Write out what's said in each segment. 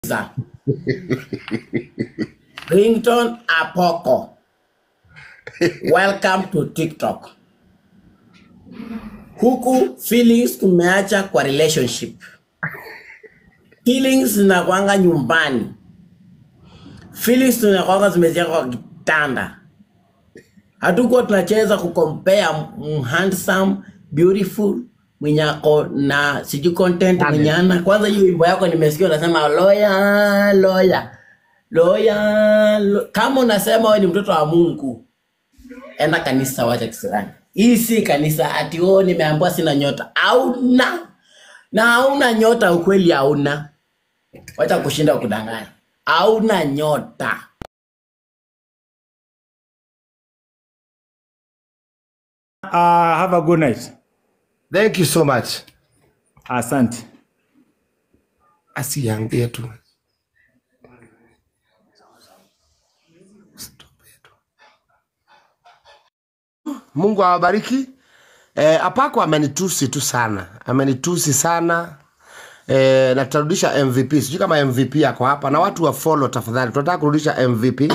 Za. Ringtone Apoko. Welcome to TikTok. Huku feelings tumeacha kwa relationship. Feelings zinakwanga nyumbani. Feelings tunakwanga zimeziaka kwa kitanda. Hatukuwa tunacheza kucompare mm, handsome, beautiful mwenye ako na sijui content mwenye ana. Kwanza hiyo wimbo yako nimesikia unasema loya loya loya lo. Kama unasema wewe ni mtoto wa Mungu, enda kanisa, wacha kisirani. Hii si kanisa ati oh, nimeambiwa sina nyota. Hauna na hauna nyota, ukweli hauna. Wacha kushinda kudanganya, hauna nyota. Uh, have a good night. Thank you so much. Asante. Asiambie tu. Mungu awabariki. Eh, Apako amenitusi tu sana, amenitusi sana eh, na tutarudisha MVP. Sijui kama MVP yako hapa, na watu wa follow tafadhali, tunataka kurudisha MVP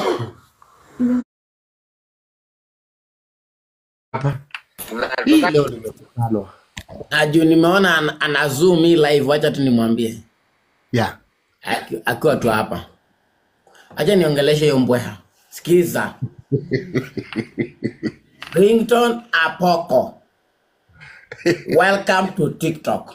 hapa. Hii leo nimetukanwa. Na juu nimeona ana, ana zoom hii live, wacha tu nimwambie Yeah. Aki- akiwa tu hapa. Acha niongeleshe hiyo mbweha. Sikiza. Ringtone Apoko. Welcome to TikTok.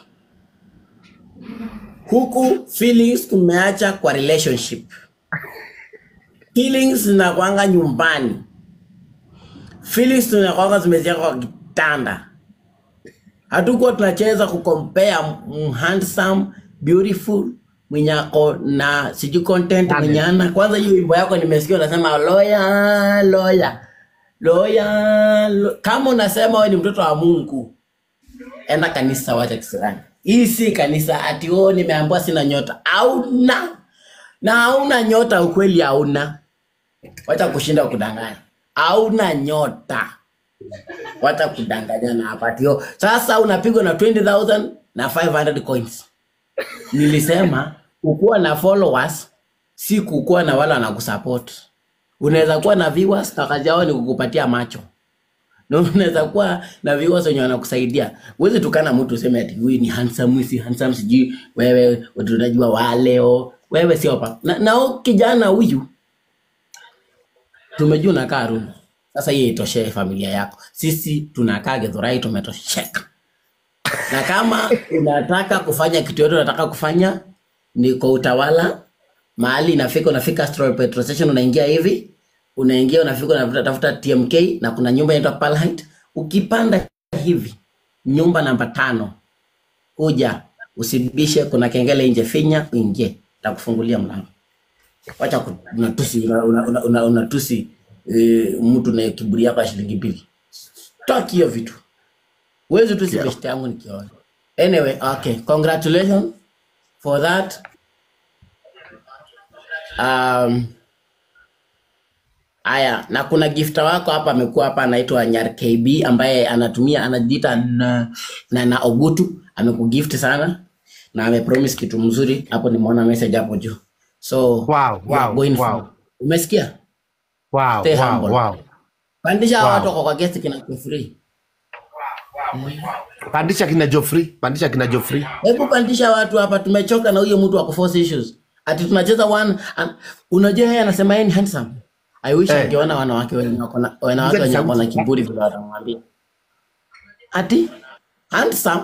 Huku feelings tumeacha kwa relationship. Feelings zinakwanga nyumbani. Feelings tunakwanga zimeziaka kwa kitanda. Hatukuwa tunacheza kucompare mm, handsome, beautiful mwenye ako na sijui content mwenye ana. Kwanza hiyo wimbo yako nimesikia unasema loya loya loya lo. Kama unasema wewe ni mtoto wa Mungu, enda kanisa, wacha kisirani. Hii si kanisa ati oh, nimeambiwa sina nyota. Hauna na hauna nyota, ukweli hauna. Wacha kushinda kudanganya, hauna nyota wacha kudanganyana hapa ati oh, sasa unapigwa na 20000 na 500 coins. Nilisema kukuwa na followers si kukuwa na wale wanakusupport. Unaweza kuwa na viewers na kazi yao ni kukupatia macho, na unaweza kuwa na viewers wenye wanakusaidia. Huwezi tukana mtu useme ati huyu ni handsome, huyu si handsome, sijui wewe tunajua waleo, wewe sio pa na, na huyu kijana huyu tumejua unakaa Runda. Sasa hiyo itoshee familia yako. Sisi tunakaa Githurai tumetosheka. Na kama unataka kufanya kitu yote unataka kufanya ni kwa utawala, mahali inafika, unafika Stroll petrol station, unaingia hivi, unaingia unafika, unafuta tafuta TMK na kuna nyumba inaitwa Pearl Height. Ukipanda hivi nyumba namba tano, kuja usibishe, kuna kengele nje, finya uingie, takufungulia mlango. Wacha ku- unatusi una, una, una, una, unatusi e, mtu na kiburi yako ya shilingi mbili. Toki hiyo vitu. Huwezi tusi Yeah. beshte yangu nikiona. Anyway, okay. Congratulations for that. Um, Aya, na kuna gifta wako hapa amekuwa hapa anaitwa Nyar KB ambaye anatumia anajiita na, na, na Ogutu amekugift sana na amepromise kitu mzuri hapo, nimeona message hapo juu. So Wow, you are wow, going wow. for. Umesikia? Wow, Stay wow, humble. wow. Pandisha hawa watu Wow. wako kwa guest kina free. Pandisha kina Joffrey, pandisha kina Joffrey. Hebu pandisha watu hapa, tumechoka na huyo mtu wa kuforce issues. Ati tunacheza one an, unajua yeye anasema yeye ni handsome. I wish Eh. angeona wanawake wenye wako na wanawake Piga wenye wako na sauti. kiburi vile watamwambia. Ati handsome.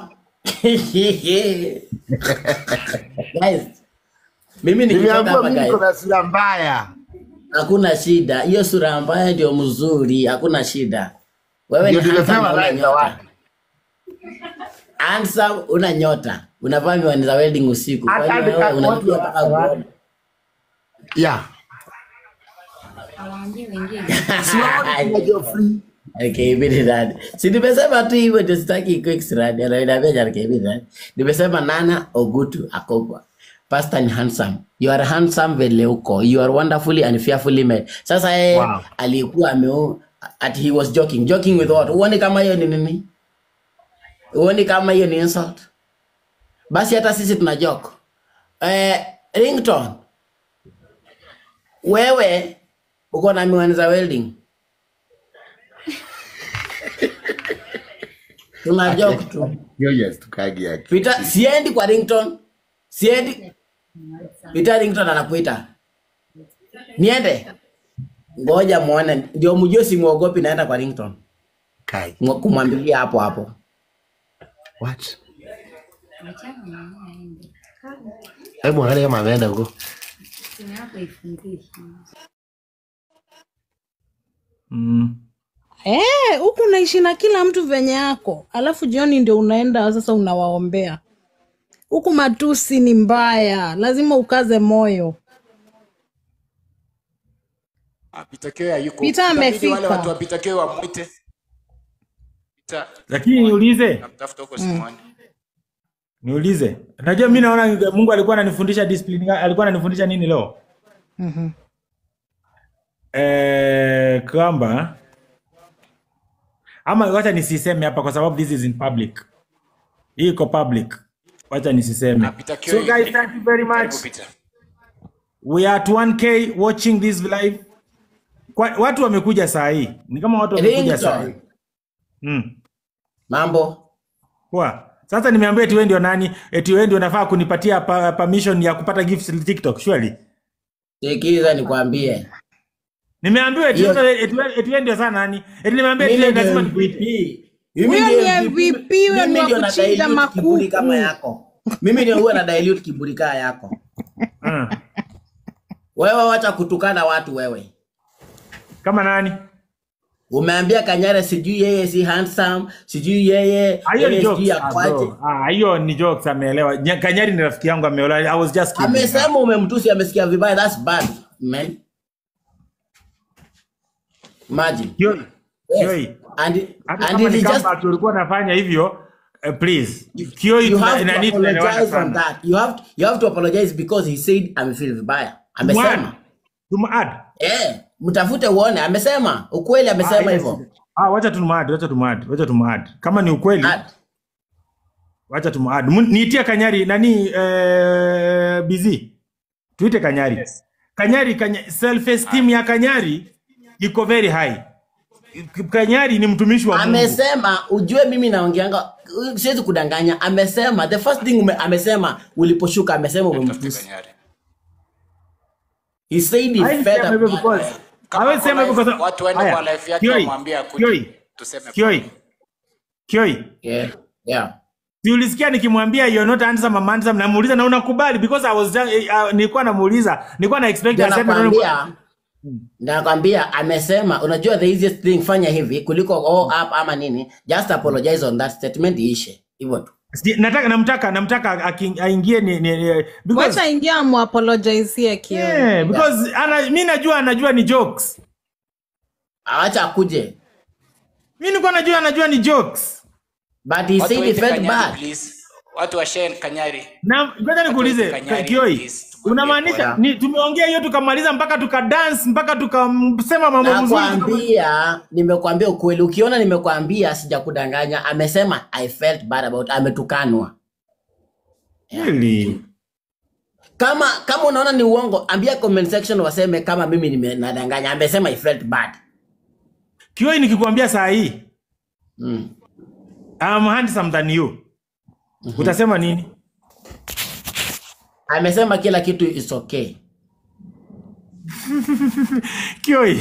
Guys, mimi nikitoka Nimeambiwa hapa mimi guys, niko na sura mbaya. hakuna shida. Hiyo sura mbaya ndio mzuri, hakuna shida. Wewe ni Ndio handsome na nimepewa una line za nyota. watu. Handsome una nyota. Unavaa miwani za wedding usiku. Kwa Hata hiyo ni- wewe watu unajua wa- mpaka wa- kuona. Yeah. Awaambie wengine. Siwaoni kina Joffrey. Okay, ibidi nani. Si nimesema tu hivyo ndio sitaki quick strand. Anaambia jana ibidi nani. Nimesema Nana Ogutu Akogwa. Pastor ni handsome. You are handsome vile uko. You are wonderfully and fearfully made. Sasa yeye Wow. alikuwa ameo at he was joking. Joking with what? Uone kama hiyo ni nini? Uone kama hiyo ni insult? Basi hata sisi tuna joke. Eh, ringtone wewe uko na miwani za welding tuna joke tu Hiyo yes tukagi yake. Peter, siendi kwa ringtone siendi Peter ringtone anakuita niende ngoja muone ndio mjue simwogopi naenda kwa ringtone Kai. Mwa- kumwambilia hapo hapo What? Hebu angalia kama ameenda huko. Mm. Eh, huku unaishi na kila mtu venye yako, alafu jioni ndio unaenda sasa unawaombea. Huku matusi ni mbaya, lazima ukaze moyo. Ah, Peter Kio hayuko. Peter Itabidi amefika. Wale watu wa Peter Kio wamwite. Peter, Lakini niulize, namtafuta huko Simoni. niulize. Najua mimi naona Mungu alikuwa ananifundisha discipline, ga- alikuwa ananifundisha nini leo? Mhm. Eh, kwamba ama wacha nisiseme hapa kwa sababu this is in public. Hii iko public. Wacha nisiseme. Ah, Peter Kio So yuko. guys, thank you very much. Karibu Peter. We are at 1k watching this live. Kwa, watu wamekuja saa hii. Ni kama watu wamekuja saa hii. ringtone Mm. mambo Poa. Sasa nimeambia eti wewe ndio nani? Eti wewe ndio unafaa kunipatia pa, permission ya kupata gifts TikTok, surely. sikiza nikwambie Nimeambiwa eti Hiyo- wewe eti wewe eti wewe ndio sana nani? Eti nimeambia eti mimi wewe ndio lazima MVP Huyo Mimi ni ndio MVP, huyo ni mimi wa ndio na kuchinja dilute kiburi makuku. kama yako mimi ndio huwa na dilute kiburi kama yako Ah. wewe wacha kutukana watu wewe Kama nani? umeambia kanyare sijui yeye si handsome sijui yeye Ah, Hiyo ni yeye sijui jokes. Ah, akwaje bro. Ah, hiyo ni jokes ameelewa. Nya- Kanyari ni rafiki yangu ameelewa. I was just kidding. amesema umemtusi amesikia vibaya that's bad man imagine Kioi. yes. Kioi. and Hata and kama it ni is just kama ulikuwa unafanya hivyo, eh, please. Kioi you tuna- have to nani tunaelewana apologize on sana. that you have you have to apologize because he said amefeel vibaya amesema Tumaad. eh mtafute uone amesema ukweli amesema hivyo Ah, wacha tumaad, wacha tumaad, wacha tumaad. Kama ni ukweli, Ad. wacha tumaad. Mu- Niitie Kanyari nani eh, busy. Tuite Kanyari. Kanyari, Kanyari self esteem ya Kanyari iko very high. Kanyari ni mtumishi wa Mungu. amesema ujue mimi naongeanga siwezi kudanganya amesema the first thing ume, amesema uliposhuka amesema Tafute umemtusi Kanyari. he said he Hawezi fed sema up hivyo because Kama hawezi kwa sema hivyo live- because watu waende Haya, kwa live yake Kioi, wamwambie akuje. Kioi, Tuseme Kioi, Kioi. yeah yeah Si ulisikia nikimwambia you're not handsome, I'm handsome, namuuliza na unakubali because I was just, uh, nilikuwa namuuliza, nilikuwa na expect ndio aseme nakwambia nakwambia amesema unajua the easiest thing fanya hivi kuliko all up ama nini just apologize on that statement iishe hivyo tu Sija- nataka namtaka namtaka aki- aingie ni, ni, ni because Wacha ingia amuapologizie Kioi. yeah, because ana mimi najua anajua ni jokes. awacha akuje Mimi nilikuwa najua anajua ni jokes. but he Watu said he waite felt Kanyari, bad please. Watu wa share Kanyari. Na ngoja nikuulize Kanyari, Kioi. please, tumwambie Unamaanisha pole. ni tumeongea hiyo tukamaliza mpaka tukadance mpaka tukasema mambo mzuri. tukama- nakwambia nimekwambia ukweli ukiona nimekwambia sijakudanganya amesema i felt bad about ametukanwa Really? kama kama unaona ni uongo ambia comment section waseme kama mimi nimenadanganya amesema i felt bad Kioi nikikwambia saa hii mm. I'm handsome than you. Utasema nini? amesema kila kitu is okay Kioi.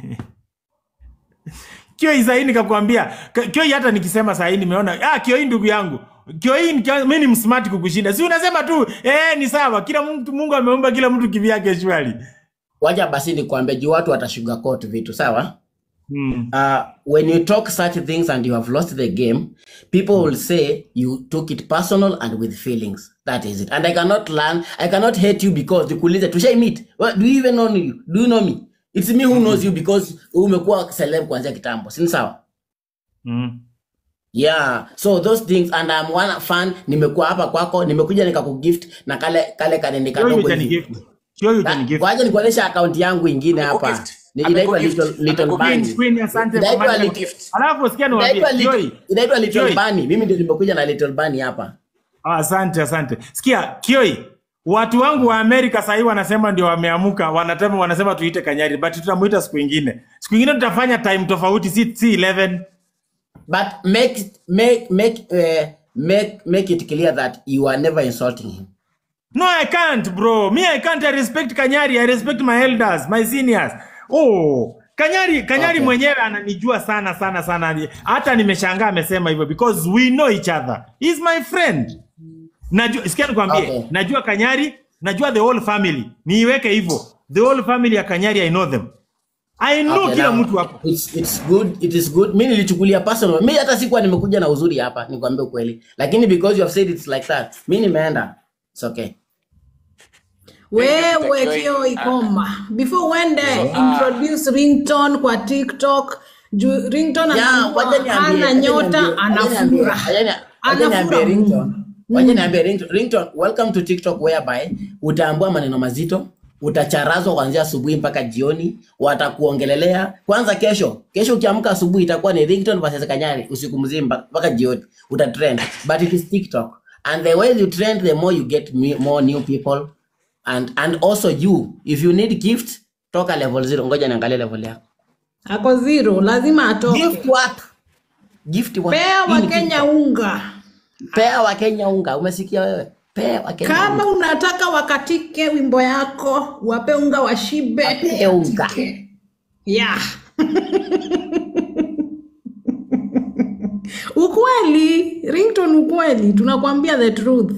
Kioi sahii nikakwambia K- Kioi, hata nikisema sahii nimeona ah, Kioi ndugu yangu Kioi, nikia- mi ni msmart kukushinda, si unasema tu eh, ni sawa. Kila mtu Mungu ameumba kila mtu kivyake shwari. waja basi nikwambie juu watu watasugarcoat vitu sawa Mm. uh, when you talk such things and you have lost the game people will say you took it personal and with feelings that is it and i cannot learn i cannot hate you because nikuulize tushai meet well, do you even know you do you know me it's me who knows you because umekuwa celeb kuanzia kitambo si ni sawa Mm. yeah so those things and i'm one fan nimekuwa hapa kwako nimekuja nikakugift na kale kale kanini Kioi kadogo utanigift. hivi Kioi Na- utanigift. wacha nikuonyesha account yangu ingine hapa Amekugift. Ni- inaitwa Amekugift. little, little Amekugift. bunny Queen, Queen, asante kwa Inaitwa maneno. Gift. Alafu sikia niwaambie inaitwa little, Kioi. inaitwa little Kioi. bunny mimi ndio nimekuja na little bunny hapa Ah, asante asante. Sikia Kioi, watu wangu wa Amerika sahii wanasema ndio wameamuka, wanatema wanasema tuite Kanyari, but tutamuita siku ingine. Siku ingine tutafanya time tofauti, si, si 11 But make it- make make uh, make make it clear that you are never insulting him. No, I can't, bro. Me, I can't. I respect Kanyari. I respect my elders, my seniors. Oh, Kanyari, Kanyari Okay. mwenyewe ananijua sana sana sana. Hata nimeshangaa amesema hivyo because we know each other. He's my friend. Najua, sikia nikwambie. Okay. Najua Kanyari, najua the whole family. Niiweke hivyo. The whole family ya Kanyari I know them. I know Okay, kila now, mtu hapo. It's, it's good, it is good. Mimi nilichukulia personal. Mimi hata sikuwa nimekuja na uzuri hapa, nikwambie ukweli. Lakini because you have said it's like that, mimi nimeenda. It's okay. wewe Kioi. kio ikoma before uende So, introduce ringtone kwa tiktok juu ringtone Yeah, anakuwa wacha niambie, hana wacha nyota niambie, wacha niambie, anafura wacha ni- wacha niambie anafura ringtone. Wacha niambie ringtone. Ringtone, welcome to TikTok whereby utaambua maneno mazito, utacharazwa kuanzia asubuhi mpaka jioni, watakuongelelea. Kwanza kesho, kesho ukiamka asubuhi itakuwa ni ringtone versus Kanyari usiku mzima mpaka jioni. Utatrend. But it is TikTok. And the way you trend the more you get me- more new people and and also you if you need gift toka level 0 ngoja niangalie level yako. ako zero lazima atoke Gift what? Gift what? pea Hii ni wakenya unga Pea wa Kenya unga, umesikia wewe? Pea wa Kenya kama unga. unataka wakatike wimbo yako wape unga washibe Wape unga. yeah. ukweli ringtone ukweli tunakwambia the truth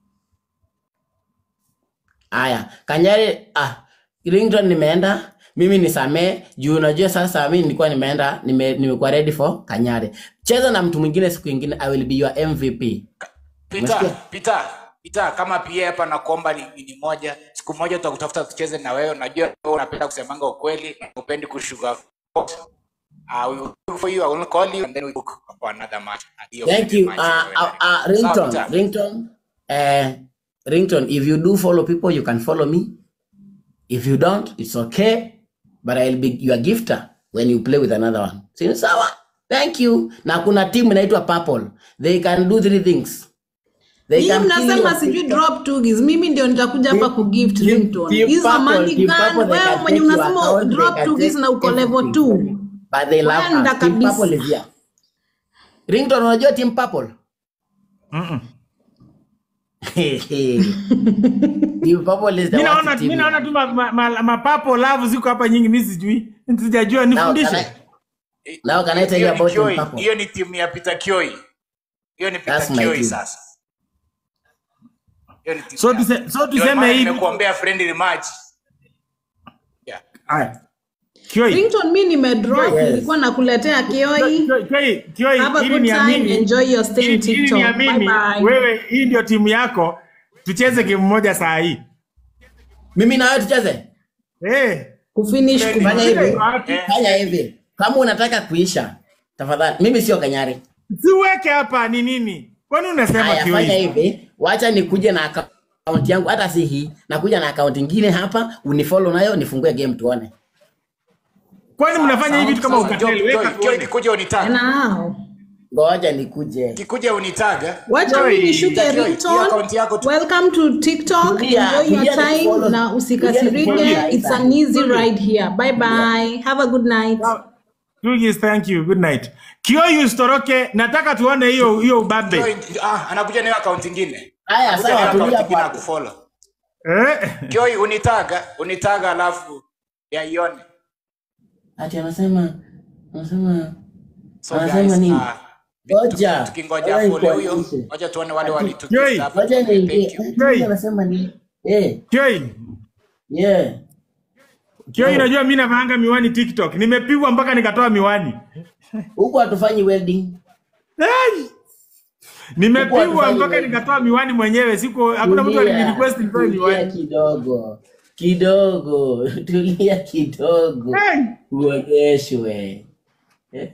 Aya, Kanyari ah, Ringtone nimeenda, mimi nisamee juu unajua sasa mimi nilikuwa nimeenda nime, nimekuwa ready for Kanyari. Cheza na mtu mwingine siku ingine I will be your MVP. Peter, Umesikia? Peter, Peter, kama pia hapa nakuomba ni, ni moja siku moja tutakutafuta tucheze na wewe. Najua wewe unapenda kusemanga ukweli, upendi kushuga. Uh, we will look for you, I will call you and then we book for another match. Hiyo Thank friendly you. match Uh, wewe uh, na uh, mimi. Sawa, Ringtone, Peter? Ringtone, uh, Ringtone, if you do follow people, you can follow me. If you don't, it's okay. But I'll be your gifter when you play with another one. Si sawa? Thank you. Na kuna team inaitwa Purple. They can do three things. They hii can kill mnasema your sijui TikTok. drop tugis mimi ndio nitakuja hapa kugift Team- ringtone team hizo Purple, amani team gan Purple, they wewe can mwenye take your unasema account, they drop can tugis take na uko level everything 2 from you. But they love Wenda us. Team kabisa. Purple is here. Ringtone, unajua Team Purple? Mm-mm. Team Purple is the Mi worst naona team. mi naona tu mapapo ma, ma, mapapo love ziko hapa nyingi, mi sijui, sijajua, Now, can nifundishe. I, now can I tell you Hiyo ni about Team Kioi. Purple? Hiyo ni timu ya Peter Kioi. Hiyo ni That's Peter my Kioi team. sasa. Hiyo ni timu So ya- tuse- so Ndio tuseme maana hivi. nimekuombea friendly match. Yeah. Aya. Kioi. ringtone mi nimedrop Yes. nilikuwa nakuletea kioi Kioi, Kioi, Kioi, have a ili good time niamini- enjoy your stay in ili- ili tiktok bye niamini, bye wewe hii ndio timu yako, tucheze game moja saa hii. Mimi na wewe tucheze. Eh, kufinish Friendly Fanya match. hivi. wapi? Eh. Fanya hivi. Kama unataka kuisha, tafadhali. Mimi sio Kanyari. siweke hapa ni nini? Kwani unasema Haya, fanya Kioi? hivi. Wacha nikuje na account yangu hata si hii. Nakuja na account nyingine hapa, unifollow nayo nifungue game tuone. Kwani mnafanya hivi tu kama Sasa, ukateli? Kioi, Weka Kioi, Kioi, tuone. kikuja unitaga. nao Ngoja nikuje. Kikuja unitaga. wacha Kioi, mi nishuke Kioi, hiyo ringtone account yako tu. welcome to tiktok Tulia, enjoy your tulia time nifollow. na Tulia usikasirike nifollow. it's an easy ride here bye bye have a good night Tugis, thank you. Good night. Kioi usitoroke, nataka tuone hiyo hiyo ubabe. Kioi, ah, anakuja na hiyo account nyingine. Haya, Anakuja sawa, na hiyo tulia account nyingine hapo. akufollow. Eh? Kioi unitaga, unitaga alafu ya ione. Ati anasema anasema So Anasema guys, nini? ah, Ngoja. tukingoja Ngoja follow huyo, nikuonyeshe. wacha tuone wale Kioi. walitukisa. Ngoja niingie. Thank you. Ati Anasema nini? Eh, Kioi, yeah. Kioi, unajua mimi navaanga miwani TikTok. Nimepigwa mpaka nikatoa miwani. Huko hatufanyi welding. Hey! Nimepigwa Huko mpaka hatufanyi nikatoa miwani mwenyewe. Siku hakuna mtu Tulia, alinirequest nitoe tulia miwani. kidogo kidogo, tulia kidogo, Hey! uonyeshwe eh?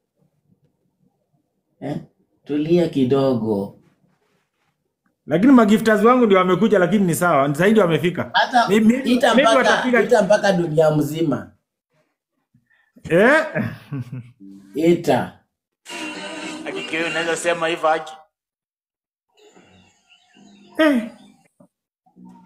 Eh? Tulia kidogo. Lakini magifters wangu ndio wamekuja, lakini ni sawa, zaidi wamefika. Hata Ni- mi- ita maybe mpaka watapiga- ita mpaka dunia mzima, Eh? ita Haki Kioi unaweza sema hivyo haki. Eh.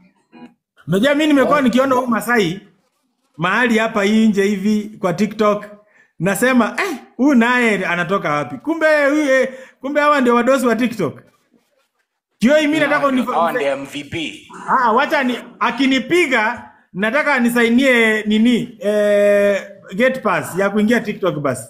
Unajua mimi nimekuwa nikiona huyu Masai mahali hapa nje hivi kwa TikTok nasema eh, huyu naye anatoka wapi? Kumbe huyu eh, kumbe hawa ndio wadosi wa TikTok. Kio mimi nataka Hawa unifa... ndio MVP. Ah, wacha ni akinipiga nataka nisainie nini eh, gate pass ya kuingia TikTok basi.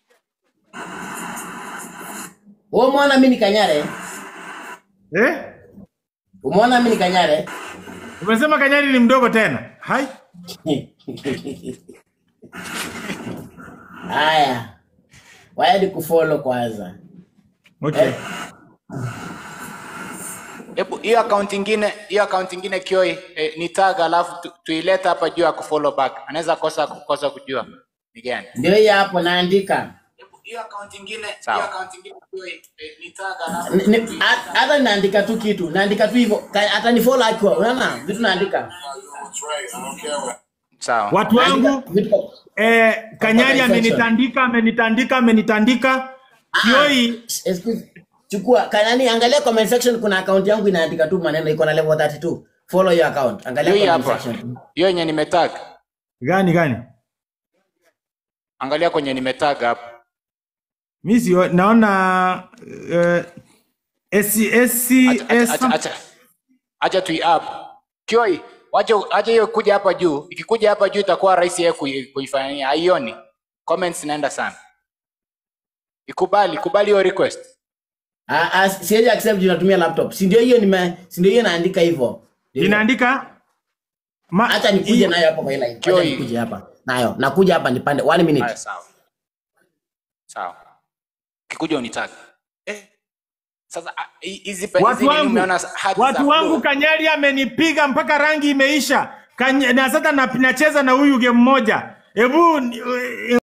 Wewe umeona mimi ni Kanyare? Eh? Umeona mimi ni Kanyare? Umesema Kanyari ni mdogo tena. Hai. Haya. Waje ni kufollow kwanza. Okay. Hebu hiyo account ingine, hiyo account ingine Kioi eh, ni tag alafu tu, tuileta hapa juu ya kufollow back. Anaweza kosa kukosa kujua ni gani. Ndio hii hapo naandika. Hebu hiyo account ingine, Sawa. hiyo account ingine Kioi eh, ni tag alafu Ni- ni- ha- Hata naandika tu kitu, naandika tu hivyo. Ka- Hata ni follow akiwa. Unaona? Vitu naandika. sawa. Watu wangu Naandika vitu kwa- eh, Kanyari Kwa section. amenitandika, amenitandika, amenitandika. Kioi Excuse. Chukua kanani, angalia comment section, kuna account yangu inaandika tu maneno iko na level 32. Follow your account. Angalia Hiyo comment hapa. section. Hiyo yenye nimetag. gani gani? Angalia kwenye nimetag hapa. Mimi sio naona eh, SC SC Acha acha acha. Acha tu up. Kioi, wacha acha hiyo kuja hapa juu. Ikikuja hapa juu itakuwa rahisi yeye kui- kuifanyia. Haioni. Comments inaenda sana. Ikubali, kubali hiyo request. Ah, ah, siwezi accept juu natumia laptop. Si ndio hiyo nime si ndio hiyo naandika hivyo. inaandika ma, Acha nikuje nayo hapa kwa ile line. Acha Kioi. nikuje hapa. Nayo. Nakuja hapa nipande 1 minute. Haya, sawa. Sawa. Kikuja unitag. Eh. Sasa ah, hi- hizi pe- hizi watu nini wangu umeona hati watu za wangu blue? Kanyari amenipiga mpaka rangi imeisha. Kany, na sasa na- nacheza na huyu game moja. Hebu ni-